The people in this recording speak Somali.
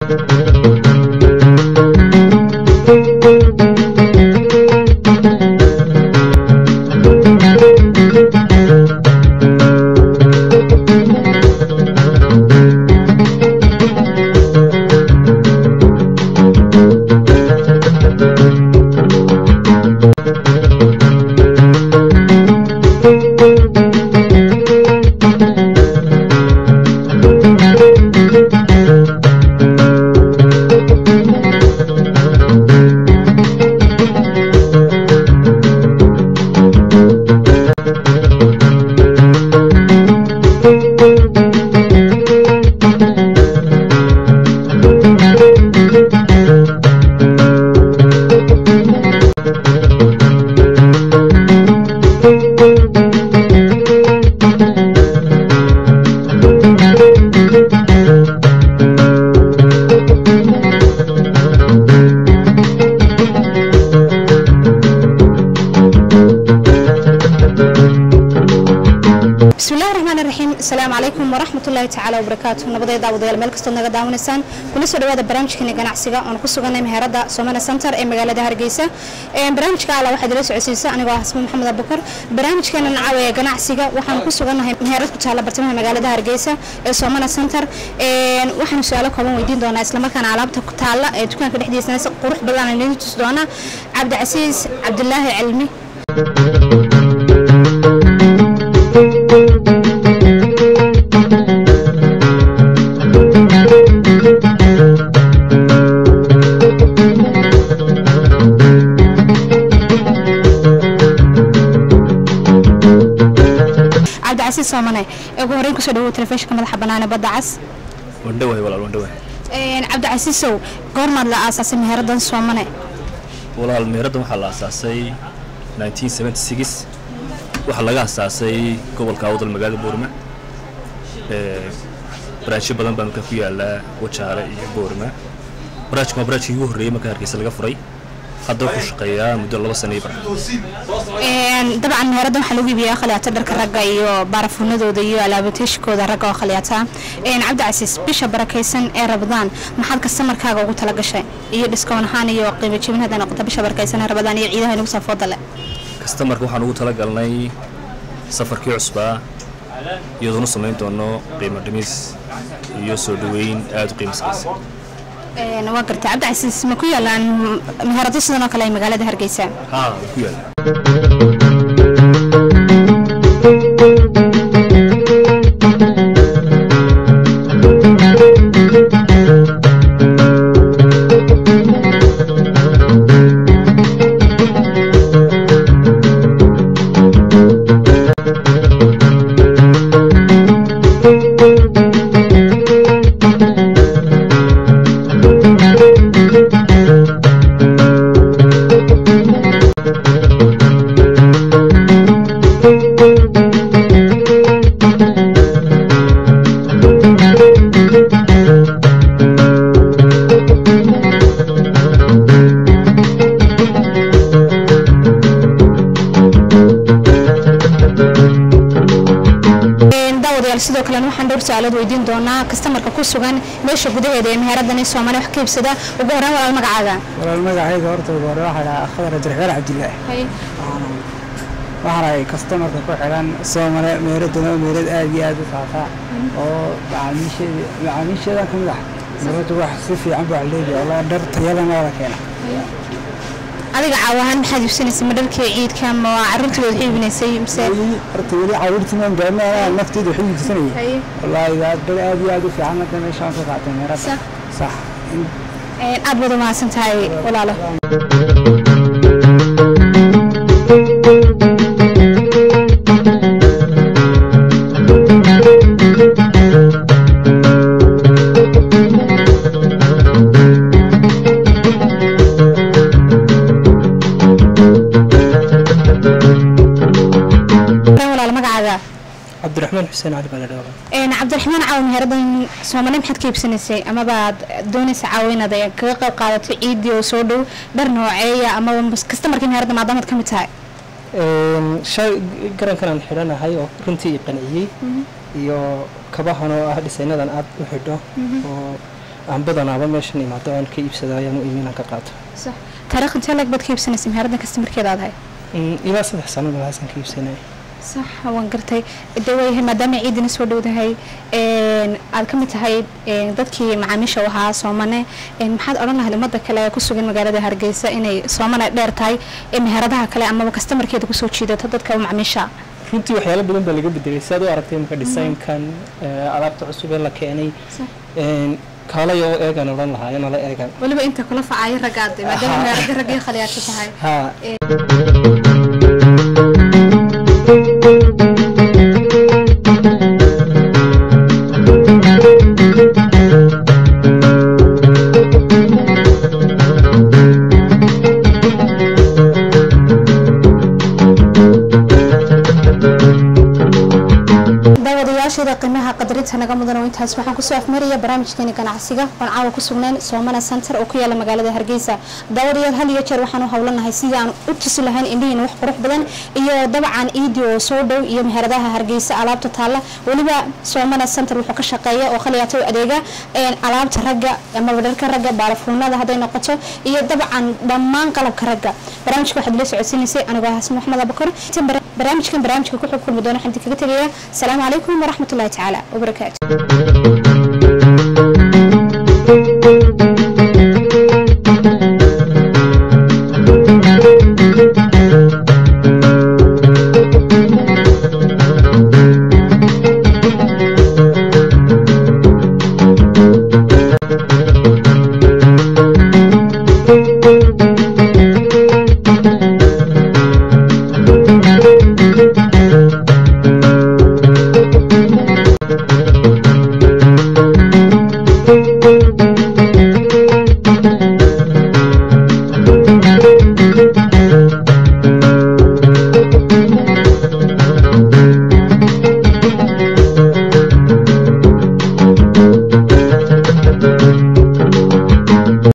bismillahi raxmaan raxiim asalaamu calaykum waraxmatullaahi tacaala wabarakaatu nabadeed daawadayaal meel kastood naga daawanaysaan kuna soo dhawaada barnaamijkeeni ganacsiga oon ku suganay meherada somana center ee magaalada hargeysa barnaamijka alla waxaad ila socodsiisa anigoo ah xasmi maxamed abubakar barnaamijkeena nacaaw ee ganacsiga waxaan ku sugannahay meherad ku taalla bartamaha magaalada hargeysa ee somana center waxaanu su-aalo kooban weydiin doonaa islamarkaana alaabta ku taalla ee dukaanka dhexdiisana si qurux badan aan idin tusi doonaa cabdicasiis cabdilaahi cilmi cabdicasiis soomane ee ugu horreyn kusoo dhawow telefishinka madaxa banaane badda cas wandhawahay walaal wandhawahay cabdicasiisow goormaad la aasaasay meheeradan soomane walaal meeraddan waxaa la asaasay 1976 waxaa laga asaasay gobolka awdal magaalada boorma ee baraajyo badan baa markaa ku yaala wajaale iyo boorma baraajkan waa baraajkii ugu horreeyey marka hargeysa laga furay hadda wuxuu shaqeeyaa muddo laba sano iyo bar dabcan meheeradan waxaa lagu iibiyaa khaliyaata dharka ragga iyo baarafuunadooda iyo alaabateeshikooda ragga oo khaliyaata cabdicasiis bisha barakaysan ee rabadaan maxaad kastamarkaaga ugu tala gashay iyo dhiskoon ahaan iyo qiimo jibin hadday noqoto bisha barakaysan ee rabadaan iyo ciidaha inagu saafooda leh kastamarka waxaan ugu talagalnay safarkii cusbaa iyadoonu samayn doono qiimo dhimis iyo soo dhoweyn aada u qiimo saraysa waa gartay cabdicasiis ma ku yaalaan meherado sidan oo kale ay magaalada hargeysa haa wuu ku yaala daawadayaal sidoo kalena waxaan dhowr su-aalood weydiin doonaa kastamarka ku sugan meesha gudaheeda ee meheeradan soomaali wax ka iibsada ugu horreyn walaal magacaaga walaal magacayga horta ugu hore waxaa dhahaa khadar abdiraxmaan cabdilaahi waxaana ay kastamarka ku xiran soomale meeradana oo meerad aad iyo aad u faafa oo macaamiisheeda macaamiisheedan ka mid ah meeradu wax si fiican baa leeyahay walaa dhar tayalana wada keena adiga caawahaan maxaad iibsanaysa ma dharkii ciidka ma carruurtii waad iibinaysay mise weli horta weli caawirtiman gaarna nafteeda waxay iibsanayay wallaahi dhar aad iyo aad u fiican hadda meeshaan ka qaatay meerada Sax. sax aad baad u mahadsan tahay walaalo walaalo magacaaga cabdiraxmaan xuseen cali baa la dhawaqa een cabdiraxmaan caawa meheeradan soomali maxaad ka iibsanaysay amabaad doonaysa caawa inaad ay kaga qayb qaadato ciidii oo soo dhow dhar nooceeya amaba kastamarkii meheradda maadaamaad ka mid tahay shay garankan aan xidhanahay oo runtii i qanciyey iyo kabahan oo ah dhisaynadan aad u xidho oo aan badanaaba meeshan imaado aan ka iibsado ayaan u imi inaan ka qaato sax taariikh intee lag baad ka iibsanaysa meherada kastamarkeeda aad ahay Mm, ilaa saddex sano meelahaasaan ka iibsanaya sax waan gartay de waayahay maadaama ciidina soo dhowdahay een, aad ka mid tahay een, dadkii macaamiisha u ahaa soomane een, maxaad odhan lahayd ummadda kale ee ku sugan magaalada hargeysa inay soomane dheer tahay ee meheradaha kale amaba kastamarkeeda kusoo jiidato dadka macaamiisha runtii waxyaalo badan baa laga bedelay si aad u aragtay imika designkan ee, alaabta cusub ee la keenay Sax. een, kaalay oo eegan odhan lahaa inala eegan weliba inta kula facaayo raggaade maadaama meherada raggii khaliyaadka tahay haa daawadayaasheeda qiimaha qadarinta naga mudan oo intaas waxaan kusoo afmaraya barnaamijkeeni ganacsiga oon caawa ku sugnayn soomana center oo ku yaala magaalada hargeysa daawadayaal hal iyo jeer waxaan u howlanahay sidii aan u tusi lahayn indhihiina wax qurux badan iyo dabcan iidi oo soo dhow iyo meheradaha hargeysa alaabta taalla weliba soomana center wuxuu ka shaqeeya oo khaliyaata u adeega een, alaabta ragga amaba dharka ragga baalafuunada hadday noqoto iyo dabcan dhammaan qalabka ragga barnaamijka waxaad ila socodsiinaysay anigoo ah xasan maxmed abakar barnaamijkan barnaamijka ku xog kulmi doona waxaan idinkaga tegayaa asalaamu calaykum waraxmatullahi tacaala wabarakaatu